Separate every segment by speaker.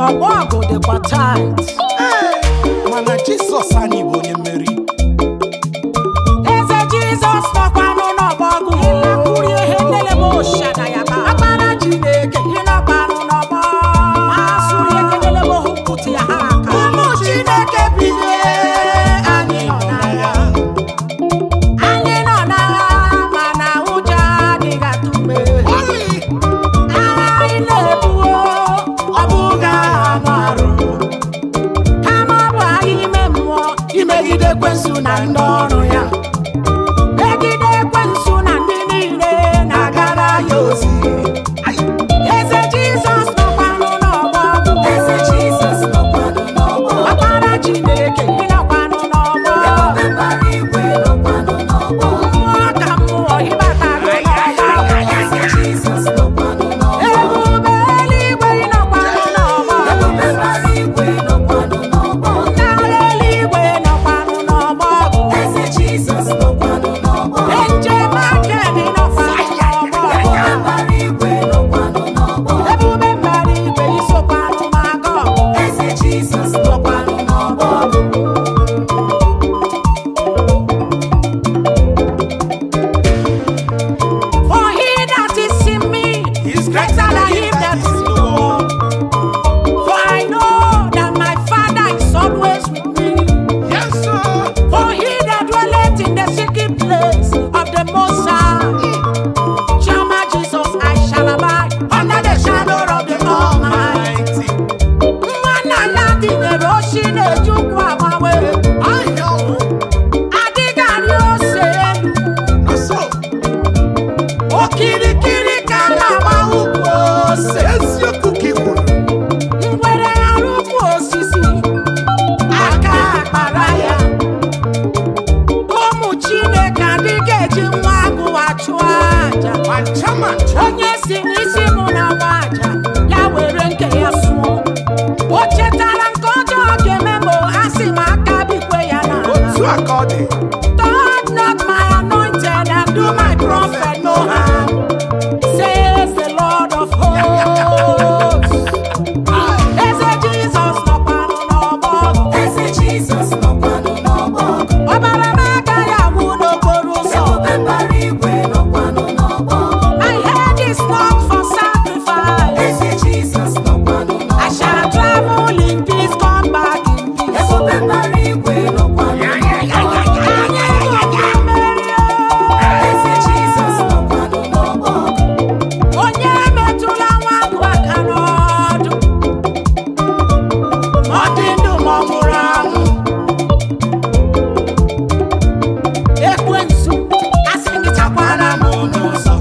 Speaker 1: ọgbọ ọgụ dịkwa tait
Speaker 2: mana jizọs anyị bụ onye mmeri
Speaker 1: eze jizọs nọkwanụ n'ọgbọ ọgụ ịlakwuri ihe nlele m oshada ya ba akpara chineke ịnọkwanụ n'ọgbọ asụrụ ekelele m ohu pụtụ ya ha aka ụmụ chineke bilie anyị nọ n'agha anyị nọ n'agha mana ụjọ adịghị atụ mgbe agha anyị na-ebuo ọ bụghị agha anụ arụ kama ọ bụ agha ime mmụọ imegide ekwensu na ndị ọrụ ya megide ekwensu na ndị niile na-agara ya ozi eze jizọs nọkwanụ n'ọgbọ
Speaker 3: Eze Jizọs nọkwanụ n'ọgbọ.
Speaker 1: ọkpara chineke ịnọkwanụ n'ọgbọ
Speaker 3: Ebube mbara igwe nọkwanụ n'ọgbọ.
Speaker 1: mmụọ ka mmụọ ịbatago n'ọgbọ
Speaker 3: Eze Jizọs nọkwanụ n'ọgbọ.
Speaker 1: ebube eluigwe ịnọkwanụ n'ọgbọ
Speaker 3: Ebube mbara igwe nọkwanụ n'ọgbọ.
Speaker 1: ndị agha eluigwe nọkwanụ n'ọgbọ
Speaker 3: Eze Jizọs nọkwanụ n'ọgbọ.
Speaker 1: njem aka dị nọkwanụ n'ọgbọ
Speaker 3: Ebube mbara igwe nọkwanụ n'ọgbọ.
Speaker 1: ebube mbara igwe isokwanụ maga ọgụ
Speaker 3: Eze Jizọs nọkwanụ n'ọgbọ.
Speaker 1: For he that is in me
Speaker 2: He's
Speaker 1: is greater than him that is in the world. For I know that my Father is always with me.
Speaker 2: yes sir
Speaker 1: For he that dwelleth in the secret place of the Most High shall my Jesus I shall abide under the shadow of the Almighty. Nwanna ya dịnyere oshi na-ejukwu agbanwe. Adịghị arị ose elu.
Speaker 2: na so
Speaker 1: Okirikiri ka a na-agba ukwu ose.
Speaker 2: eziokwu ka ị kwuru
Speaker 1: ngwere arụkwu osisi aka akpara ya ụmụ chineke adịghị eji nwa agụwa chụọ aja
Speaker 2: mancha mancha
Speaker 1: onye si n'isi mụ na nwa aja ya were nke ya sụọ o chetara nke ọjọọ ga-eme ma a sị m aka bikwe ya
Speaker 2: otu
Speaker 1: n'ala
Speaker 2: a ka ọ dị
Speaker 1: touch not my anointed and do my prophet no harm says the lord of hosts eze jizọs nọkwanụ n'ọgbọ
Speaker 3: Eze Jizọs nọkwanụ n'ọgbọ.
Speaker 1: ọbara m agaghị agwụ n'okporo ụzọ
Speaker 3: Ebube mbara igwe nọkwanụ n'ọgbọ.
Speaker 1: my head is not for sacrifice
Speaker 3: Eze Jizọs nọkwanụ
Speaker 1: I
Speaker 3: n'ọgbọ.
Speaker 1: shall travel in peace come back in peace
Speaker 3: Ebube mbara igwe nọkwanụ n'ọgbọ.
Speaker 1: anyị ga mmeri
Speaker 3: Eze Jizọs nọkwanụ n'ọgbọ.
Speaker 1: onye metụla nwa agụ aka n'ọdụ ma ọ dị ndụ ma ọ nwụrụ anwụ ekwensu asị gị chakwara m n'ụzọ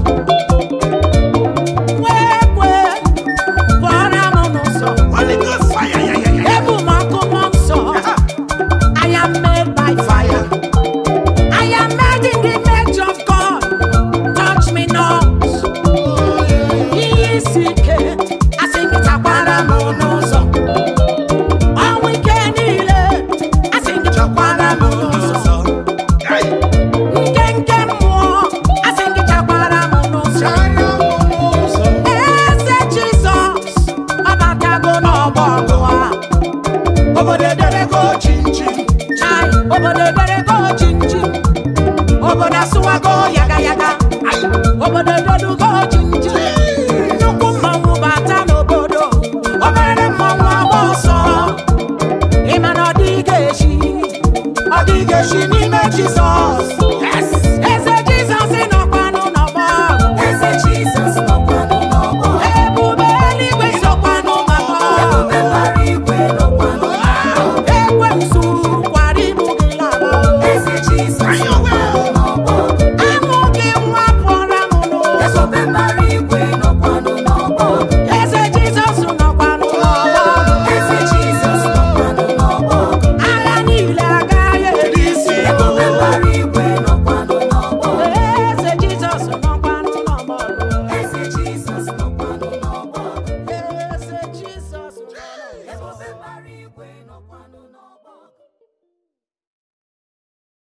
Speaker 1: nwa ekwe pụọra m n'ụzọ
Speaker 2: Holy Ghost fire ya ya ya
Speaker 1: ebu m ọkụ mmụọ nsọ I am made by fire I am made in the image of God touch me not ihe isi ike asị gị chakwara m n'ụzọ ọnwụ ike niile asị gị chakwara m n'ụzọ
Speaker 2: Hey,
Speaker 1: nke nke mmụọ asị gị chakwara m n'ụzọ
Speaker 2: chara m n'ụzọ.
Speaker 1: eze jizọs ọbatago n'ọgbọ ọgụ a
Speaker 2: obodo ederego chinchin
Speaker 1: chai obodo eberego chinchi obodo asụwago yaga yaga obodo edodugo chinchi nnukwu mmanwụ bata n'obodo obere mmanwụ agba ọsọ ịma na ọ dịghị echi ọ dịghị echi n'ime jizọs